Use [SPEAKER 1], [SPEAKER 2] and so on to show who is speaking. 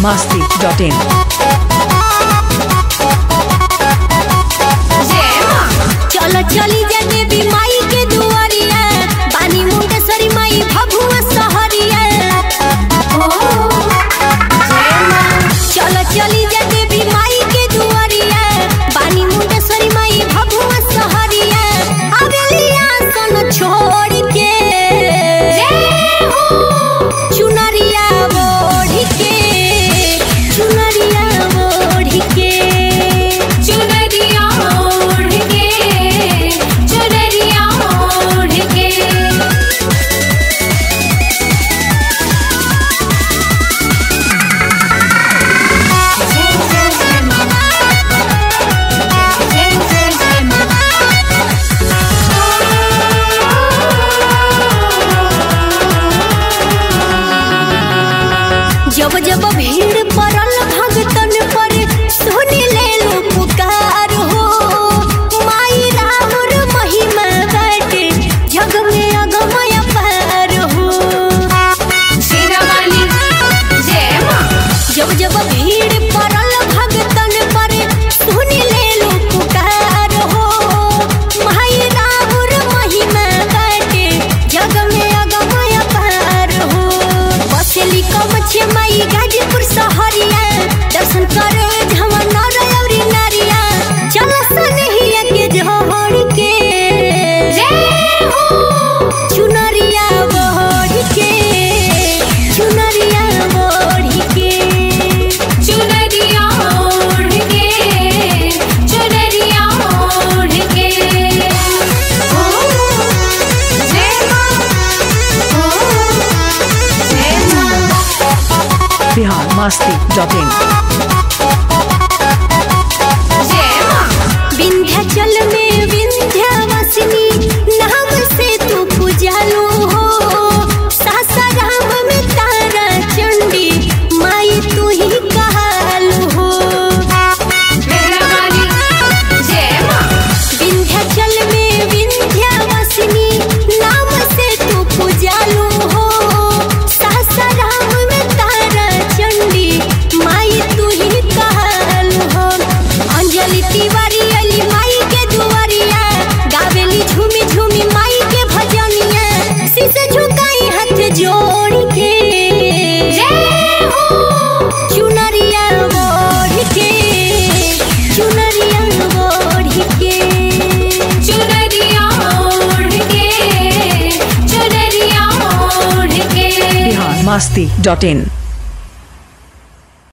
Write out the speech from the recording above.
[SPEAKER 1] masti.in.
[SPEAKER 2] चलो चली जा देवी माई के दुआरिया बानी मुंडेश्वरी माई भभुआ सहरिया चलो चली जा देवी माई के दुआरिया बानी मुंडेश्वरी माई भभुआ सहरिया अगलिया सन छोड़ के चुनरिया ओढ़ के चुनरिया ओढ़ के
[SPEAKER 3] चुनरिया ओढ़ के चुनरिया ओढ़ के जय जय जय मां जय जय जय
[SPEAKER 2] जब जब भीड़ पड़ल भगतन पर सुन ले लो पुकार हो माई राहुर महिमा बाटे जग में अगमय पार हो
[SPEAKER 3] शेरावाली जय मां
[SPEAKER 2] जब जब भीड़ पड़ल भगतन पर सुन ले लो पुकार हो माई राहुर महिमा बाटे जग में अगमय पार हो बसली कमछे माई गाजीपुर सहरिया दर्शन करे झमन रौरी नारिया चल सनहिया के झोड़ के
[SPEAKER 3] जय हो
[SPEAKER 2] चुनरिया बढ़ के चुनरिया बढ़ के
[SPEAKER 3] चुनरिया ओढ़ के चुनरिया ओढ़ के ओ जय मां ओ जय मां
[SPEAKER 1] Bihar masti.in.
[SPEAKER 3] जय मां
[SPEAKER 2] विंध्याचल में विंध्यवासिनी नाम से तू पूजालू हो सासाराम में तारा चंडी माई तू ही कहालू हो
[SPEAKER 3] मेहरावाली जय मां
[SPEAKER 2] विंध्याचल में विंध्यवासिनी नाम से तू पूजालू हो सासाराम में तारा चंडी माई तू ही कहालू हो अंजलि तिवारी अली माई के दुआरिया गावेली झूमी झूमी माई के भजनिया शीश झुकाई हाथ जोड़ के
[SPEAKER 3] जय हो
[SPEAKER 2] चुनरिया ओढ़ के चुनरिया ओढ़ के
[SPEAKER 3] चुनरिया ओढ़ के चुनरिया ओढ़ के
[SPEAKER 1] Bihar masti.in.